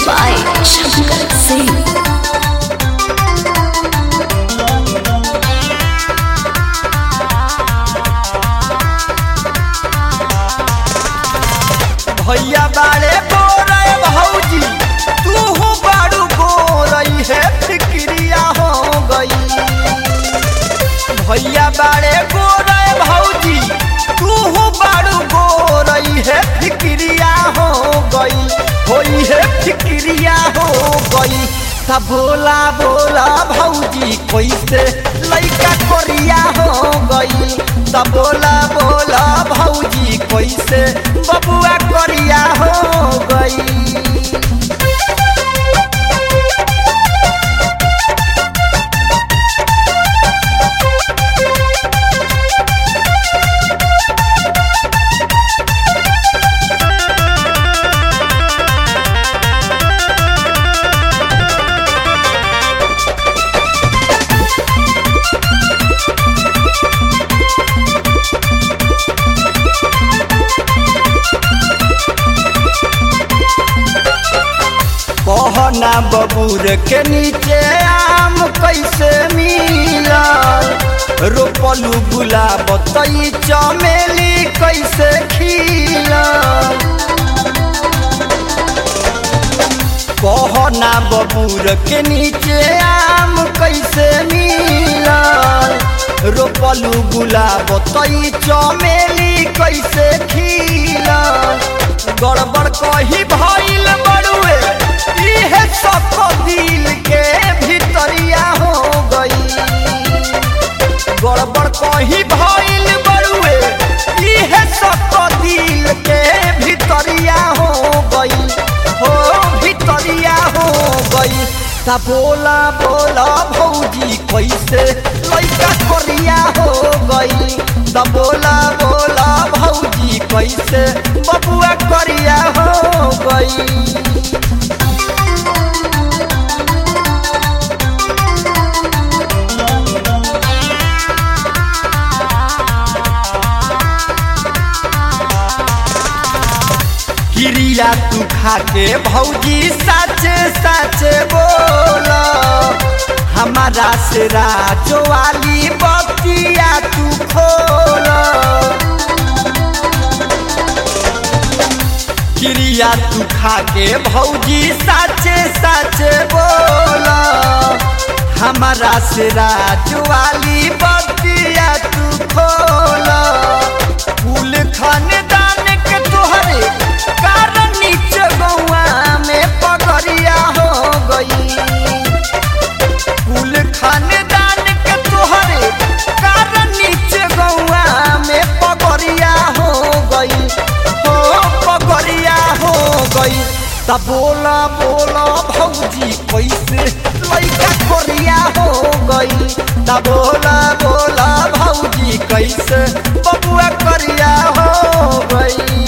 by Shankar Singh. भैया बाड़े बोरे भौजी तू बाड़ू बोरई है फिक्रिया हो गई भैया बाड़े बोरे भौजी तू बाड़ू बोरई है फिक्रिया हो गई होई है फिक्रिया हो गई ता बोला बोला भौजी कैसे लइका कोरिया हो गई ता बोला बोला भौजी कैसे बबुआ कोरिया हो गई कहना बबूर के नीचे आम कैसे मिलल रोपलू गुलाब तई चमेली कैसे खिलल कहना बबूर के नीचे आम कैसे मिलल रोपलू गुलाब तई चमेली कैसे खिलल गड़बड़ कही भइल बड़ुए इहे सब दिल के भितरिया हो गई गड़बड़ कही भइल बड़ुए इहे सब दिल के भितरिया हो गई हो भितरिया हो गई ता बोला बोला भौजी कैसे लइका कोरिया हो गई ता बोला बोला भौजी कैसे बबुआ कोरिया हो गई क्रिया तू खाके भौजी साचे साचे बोल हमारा से राजो वाली बतिया तू खोल क्रिया तू खाके भौजी साचे साचे बोल हमारा से राजो वाली बतिया तू खोल फूल खानदान के तोहरे कारण नीचे गौआ में पगड़िया हो गई कुल खानदान के तोहरे कारण नीचे गौआ में पगड़िया हो गई हो पगड़िया हो गई ता बोला बोला भौजी कैसे लइका कोरिया हो गई ता बोला बोला भौजी कैसे बबुआ करिया हो गई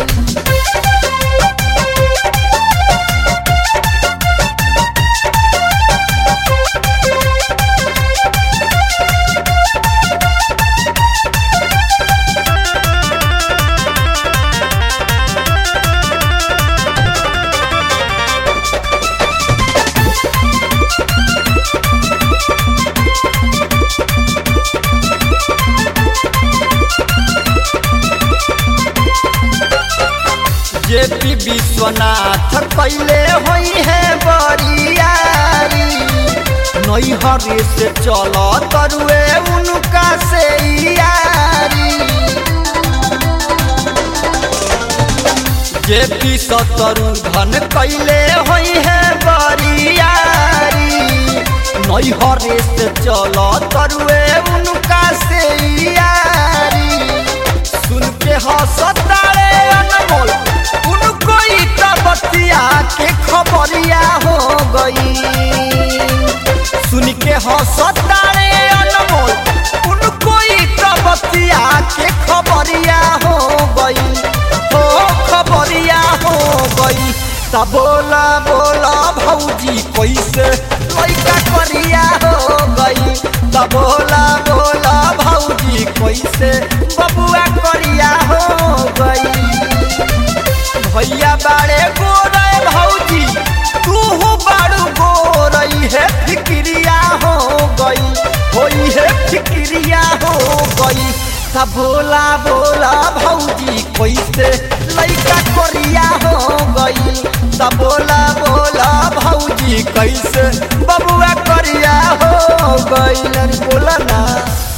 जेपी विश्वनाथ कैले होई है बरियारी नैहरे से चल तरुए उनका से यारी जेपी सतरु धन कैले होई है बरियारी नैहरे से चल तरुए उनका से यारी सुन के हंसतारे अनमोल उनको ही तो बतिया के खबरिया हो गई सुन के हंसतारे अनमोल उनको ही तो बतिया के खबरिया हो गई हो खबरिया हो गई ता बोला बोला भौजी कैसे लइका करिया हो गई ता बोला बोला भौजी कैसे बबुआ करिया हो गई भैया बाड़े गोरे भौजी फिक्रिया हो गई त बोला बोला भौजी कैसे लइका कोरिया हो गई त बोला बोला भौजी कैसे बबुआ कोरिया हो गई बोला ना